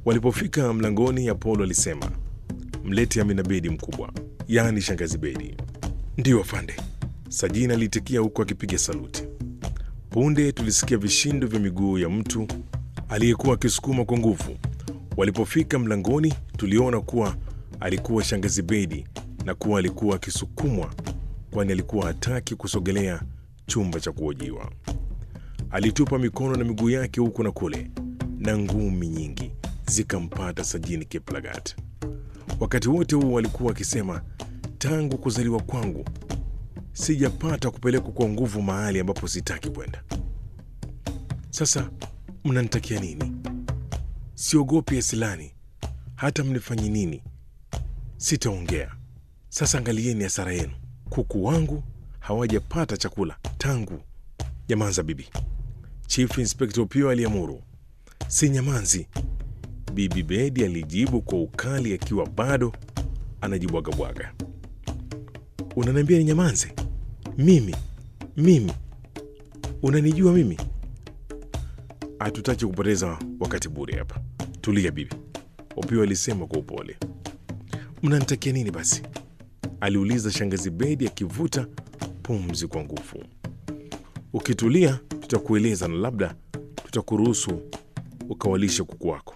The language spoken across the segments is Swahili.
Walipofika mlangoni, Apolo alisema, mlete Amina Bedi mkubwa, yaani shangazi Bedi. Ndiyo afande, Sajina aliitikia huku akipiga saluti. Punde tulisikia vishindo vya miguu ya mtu aliyekuwa akisukuma kwa nguvu. Walipofika mlangoni, tuliona kuwa alikuwa shangazi Bedi na kuwa alikuwa akisukumwa, kwani alikuwa hataki kusogelea chumba cha kuhojiwa. Alitupa mikono na miguu yake huku na kule, na ngumi nyingi zikampata Sajini Kiplagat. Wakati wote huu walikuwa akisema, tangu kuzaliwa kwangu sijapata kupelekwa kwa nguvu mahali ambapo sitaki kwenda. Sasa mnanitakia nini? Siogopi Asilani, hata mnifanye nini sitaongea. Sasa angalieni hasara yenu, kuku wangu hawajapata chakula tangu. Nyamanza bibi, Chief Inspector Opio aliamuru. Si nyamanzi, Bibi Bedi alijibu kwa ukali, akiwa bado anajibwagabwaga. Unaniambia ni nyamanze? Mimi mimi, unanijua mimi? Hatutaki kupoteza wakati bure hapa. Tulia bibi, Opio alisema kwa upole. Mnanitakia nini basi? aliuliza shangazi Bedi akivuta pumzi kwa nguvu. Ukitulia tutakueleza na labda tutakuruhusu ukawalisha kuku wako,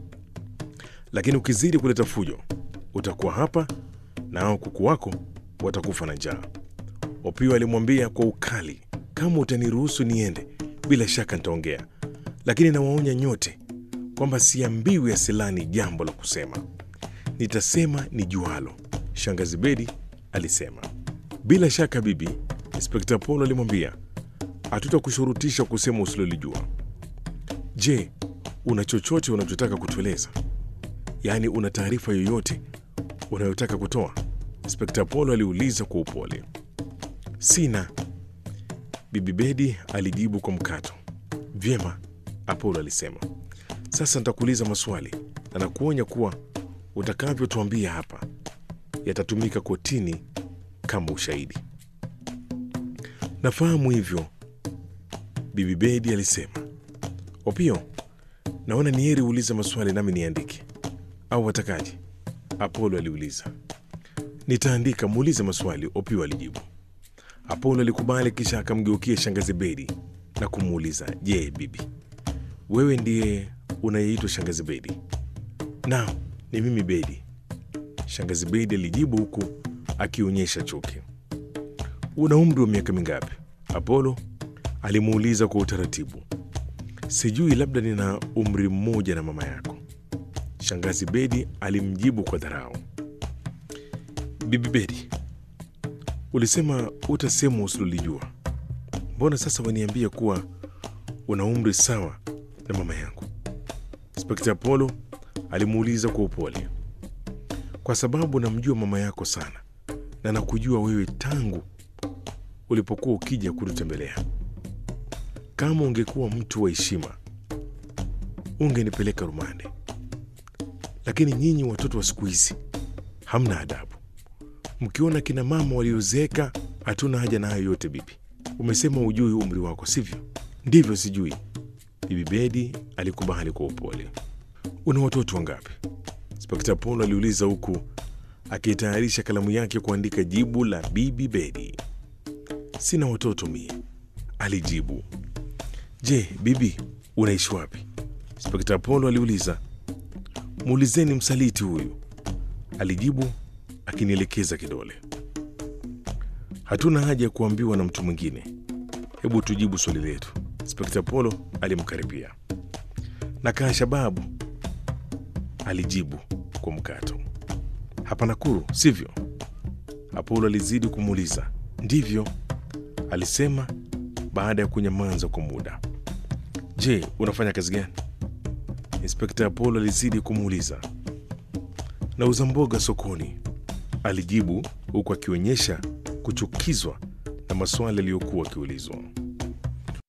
lakini ukizidi kuleta fujo utakuwa hapa na hao kuku wako watakufa na njaa. Opio alimwambia kwa ukali, kama utaniruhusu niende, bila shaka nitaongea, lakini nawaonya nyote kwamba siambiwi Asilani jambo la kusema, nitasema ni jualo. Shangazi Bedi alisema. Bila shaka bibi, Inspekta Polo alimwambia, hatutakushurutisha kusema usilolijua. Je, una chochote unachotaka kutueleza? Yaani, una taarifa yoyote unayotaka kutoa? Inspekta Polo aliuliza kwa upole. Sina, Bibi Bedi alijibu kwa mkato. Vyema, Apolo alisema. Sasa nitakuuliza maswali na nakuonya kuwa utakavyotuambia hapa yatatumika kotini kama ushahidi. Nafahamu hivyo, Bibi Bedi alisema. Opio, naona ni heri uulize maswali nami niandike, au watakaje? Apolo aliuliza. Nitaandika, muulize maswali, Opio alijibu. Apolo alikubali, kisha akamgeukia shangazi Bedi na kumuuliza, je, bibi, wewe ndiye unayeitwa shangazi Bedi? Naam, ni mimi Bedi, shangazi Bedi alijibu huku akionyesha chuki. Una umri wa miaka mingapi? Apolo alimuuliza kwa utaratibu. Sijui, labda nina umri mmoja na mama yako, shangazi Bedi alimjibu kwa dharau. Bibi Bedi, ulisema utasema usilolijua. Mbona sasa waniambia kuwa una umri sawa na mama yangu? Inspekta Apolo alimuuliza kwa upole. Kwa sababu namjua mama yako sana na nakujua wewe tangu ulipokuwa ukija kututembelea. Kama ungekuwa mtu wa heshima ungenipeleka rumande, lakini nyinyi watoto wa siku hizi hamna adabu. Mkiona kina mama waliozeeka, hatuna haja na hayo yote. Bibi, umesema ujui umri wako, sivyo? Ndivyo, sijui. Bibi Bedi alikubali kwa upole. Una watoto wangapi? Inspekta Polo aliuliza huku akitayarisha kalamu yake kuandika jibu la Bibi Bedi. Sina watoto mie, alijibu. Je, bibi, unaishi wapi? Inspekta Polo aliuliza. Muulizeni msaliti huyu, alijibu akinielekeza kidole. Hatuna haja ya kuambiwa na mtu mwingine, hebu tujibu swali letu. Inspekta Polo alimkaribia. Nakaa Shababu, alijibu kwa mkato. Hapa Nakuru, sivyo? Apolo alizidi kumuuliza. Ndivyo, alisema baada ya kunyamaza kwa muda. Je, unafanya kazi gani? Inspekta Apolo alizidi kumuuliza. Nauza mboga sokoni, alijibu huku akionyesha kuchukizwa na maswali aliyokuwa akiulizwa.